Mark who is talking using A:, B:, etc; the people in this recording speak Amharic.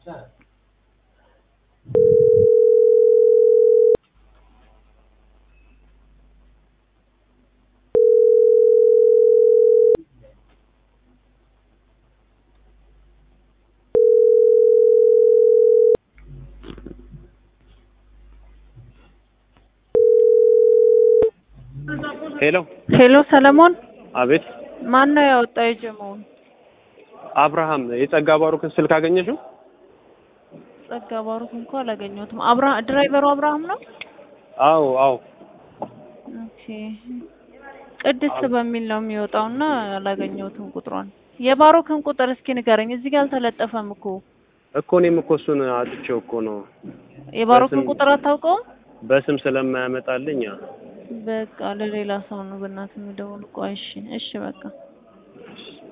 A: ሄሎ
B: ሄሎ ሰለሞን፣
A: አቤት።
B: ማን ነው ያወጣው የጀመውን?
A: አብርሃም የጸጋ ባሩክን ስልክ አገኘሽው?
B: ጸጋ ባሩክ እንኳ አላገኘሁትም። አብርሃ ድራይቨሩ አብርሃም ነው።
A: አዎ አዎ።
B: ኦኬ ቅድስት በሚል ነው የሚወጣው እና አላገኘሁትም ቁጥሯን። የባሩክን ቁጥር እስኪ ንገረኝ። እዚህ ጋር አልተለጠፈም እኮ።
A: እኮ እኔም እኮ እሱን አጥቼው እኮ ነው
B: የባሩክን
A: በስም-
B: ቁጥር አታውቀውም?
A: በስም ስለማያመጣልኝ። አ-
B: በቃ ለሌላ ሰው ነው በእናትህ የሚደውል። ቆይ እሺ፣ እሺ በቃ